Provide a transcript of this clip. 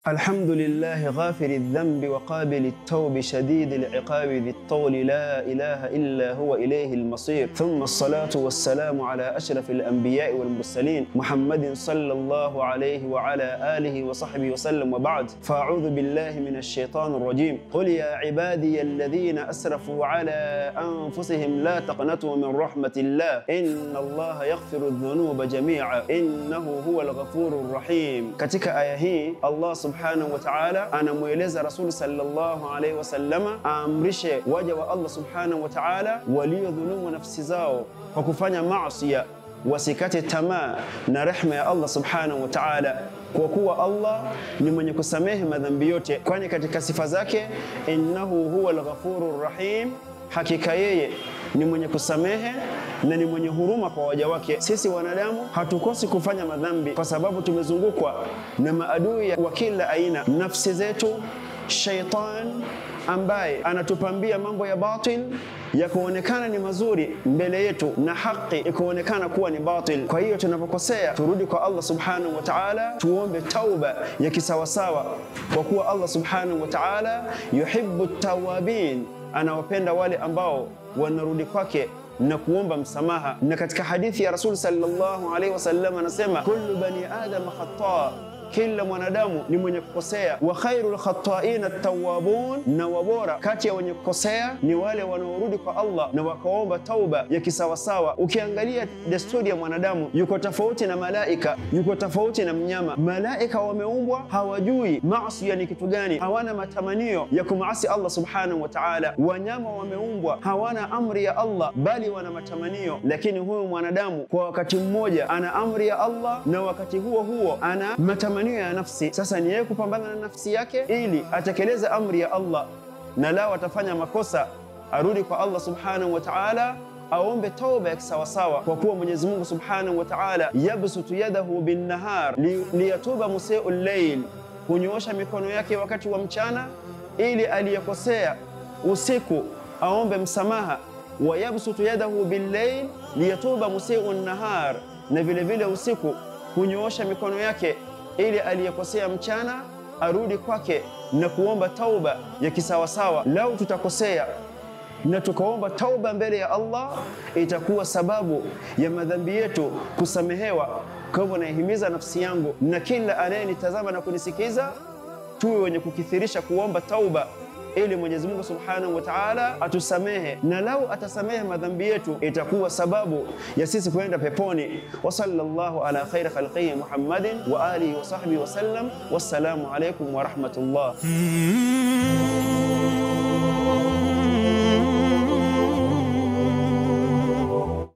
الحمد لله غافر الذنب وقابل التوب شديد العقاب ذي الطول لا إله إلا هو إليه المصير ثم الصلاة والسلام على أشرف الأنبياء والمرسلين محمد صلى الله عليه وعلى آله وصحبه وسلم وبعد فأعوذ بالله من الشيطان الرجيم قل يا عبادي الذين أسرفوا على أنفسهم لا تقنطوا من رحمة الله إن الله يغفر الذنوب جميعا إنه هو الغفور الرحيم katika aya hii Allah subhanahu wa ta'ala anamweleza Rasul sallallahu alaihi wasallama aamrishe waja wa Allah subhanahu wa ta'ala waliodhulumu nafsi zao kwa kufanya maasi wasikate tamaa na rehma ya Allah subhanahu wa ta'ala, kwa kuwa Allah ni mwenye kusamehe madhambi yote, kwani katika sifa zake innahu huwa al-ghafurur rahim, hakika yeye ni mwenye kusamehe na ni mwenye huruma kwa waja wake. Sisi wanadamu hatukosi kufanya madhambi kwa sababu tumezungukwa na maadui wa kila aina, nafsi zetu, shaitan ambaye anatupambia mambo ya batil ya kuonekana ni mazuri mbele yetu na haki ikuonekana kuwa ni batil. Kwa hiyo tunapokosea, turudi kwa Allah subhanahu wa ta'ala, tuombe tauba ya kisawasawa, kwa kuwa Allah subhanahu wa ta'ala yuhibbu tawabin, anawapenda wale ambao wanarudi kwake na kuomba msamaha. Na katika hadithi ya Rasul sallallahu alaihi wasallam anasema kullu bani adam khata kila mwanadamu ni mwenye kukosea, wa khairul khata'ina tawwabun, na wabora kati ya wenye kukosea ni wale wanaorudi kwa Allah na wakaomba tauba ya kisawasawa. Ukiangalia desturi ya mwanadamu, yuko tofauti na malaika, yuko tofauti na mnyama. Malaika wameumbwa hawajui maasi ni kitu gani, hawana matamanio ya kumaasi Allah subhanahu wa ta'ala. Wanyama wameumbwa hawana amri ya Allah, bali wana matamanio. Lakini huyu mwanadamu kwa wakati mmoja ana amri ya Allah na wakati huo huo ana matamanio ya nafsi. Sasa ni yeye kupambana na nafsi yake ili atekeleze amri ya Allah, na lao atafanya makosa arudi kwa Allah subhanahu wa ta'ala, aombe tauba ya kisawasawa, kwa kuwa Mwenyezi Mungu subhanahu wa ta'ala yabsutu yadahu binnahar liyatuba museu llail, hunyoosha mikono yake wakati wa mchana ili aliyekosea usiku aombe msamaha, wa yabsutu yadahu billail liyatuba museu nahar, na vile vile usiku hunyoosha mikono yake ili aliyekosea mchana arudi kwake na kuomba tauba ya kisawasawa. Lau tutakosea na tukaomba tauba mbele ya Allah, itakuwa sababu ya madhambi yetu kusamehewa. Kwa hivyo naihimiza nafsi yangu na kila anayenitazama na kunisikiza, tuwe wenye kukithirisha kuomba tauba ili Mwenyezi Mungu Subhanahu wa Ta'ala atusamehe, na lau atasamehe madhambi yetu itakuwa sababu ya sisi kwenda peponi. Wa sallallahu ala khairi khalqihi Muhammadin wa alihi wa sahbihi wa sallam. Wassalamu alaykum wa rahmatullah.